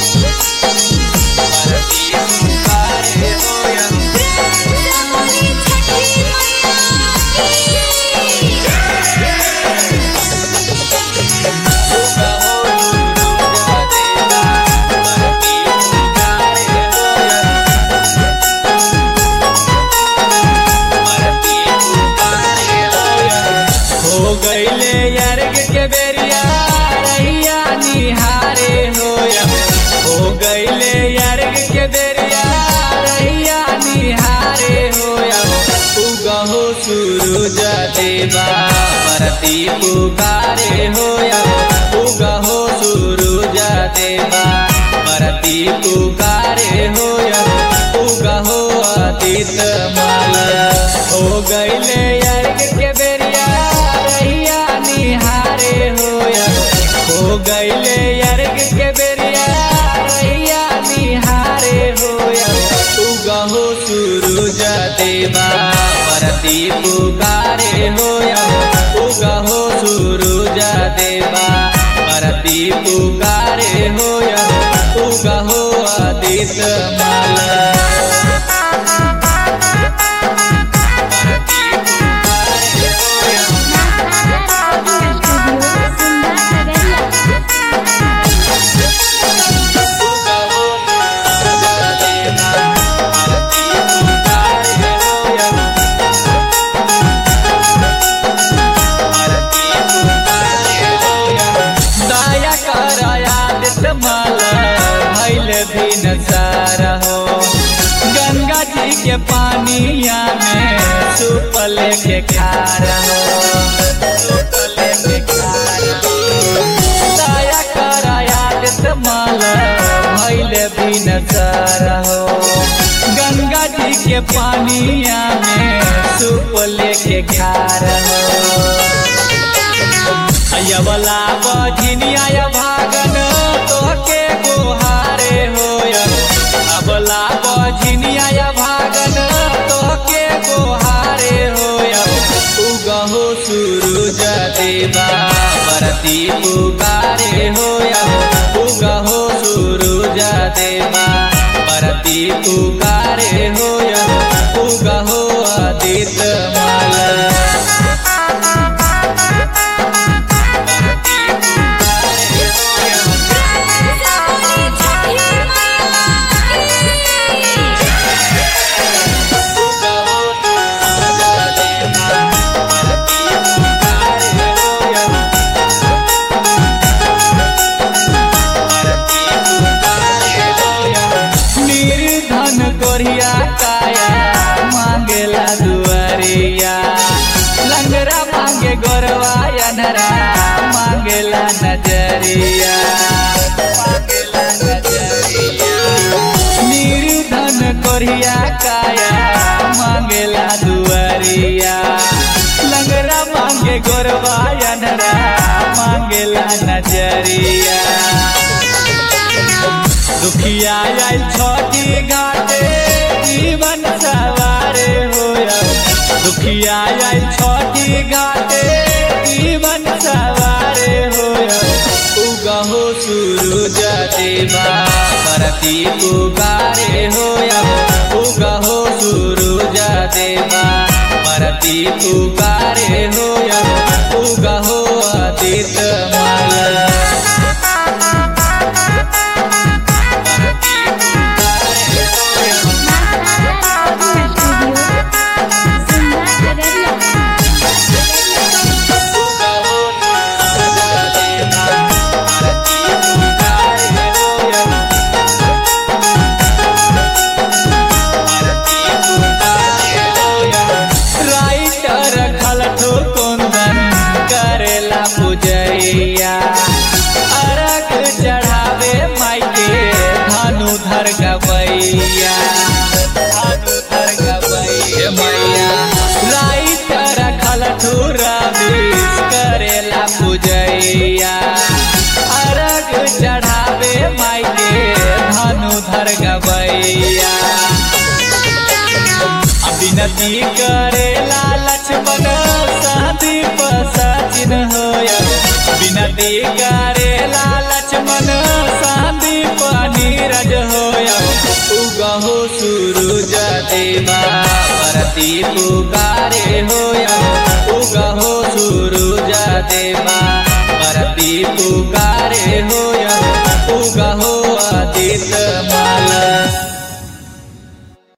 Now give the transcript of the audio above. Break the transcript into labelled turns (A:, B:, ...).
A: हो गईले अर्घ के बेरिया रहिया निहारे होया हो गईले अर्घ के बेरिया रहिया निहारे होया उगहो सूरज देवा परती पुकारे होया उगहो सूरज देवा परती पुकारे होया उगहो अतीत माल हो गईले अर्घ के बेरिया रहिया निहारे होया हो गईले अर्घ के बेरिया रहिया निहारे होया उगहो सूरज देवा परती पुकारे होया उगहो सूरज देवा परती पुकारे होया उगहो आदित माला दया कर आदित माला भैल भी नजारा हो गंगा जी के पानिया में सुपल के खारा हो सुपल के खारा हो। दया कर आदित माला भैल भी नजारा हो गंगा जी के पानिया में सुपल के खारा हो अयवला बझिनिया भागन तोहके गोहारे होय अबला बझिनिया भागन तोहके गोहारे होय उगहो सूरज देवा परती पुकारे होय उगहो सूरज देवा परती पुकारे होय उगहो आदित माला निर्धन कोरिया काया मांगेला दुआरिया लंगरा मांगे गोरवा अनरा मांगेला नजरिया मांगेला नजरिया निर्धन कोरिया काया मांगेला दुआरिया लंगरा मांगे गोरवा अनरा मांगेला नजरिया दुखिया आयल छठी घाटे जीवन सवारे होया दुखिया आयल छठी घाटे जीवन सवारे होया उगहो सूरज देवा परती पुकारे होया उगहो सूरज देवा परती पुकारे होया उगहो आदित माला राइटर खलठो कुंदन करेला पूजैया अरग चढ़ावे मायके धनुधर गवैया धनुधर गवैया मैया राइटर खलठो रविश करेला पूजैया अरग चढ़ावे मायके धनुधर गवैया विनती करेला लक्ष्मण सहदीप सचिन होय विनती करेला लक्ष्मण सहदीप हो सूरज देवा परती पुकारे हो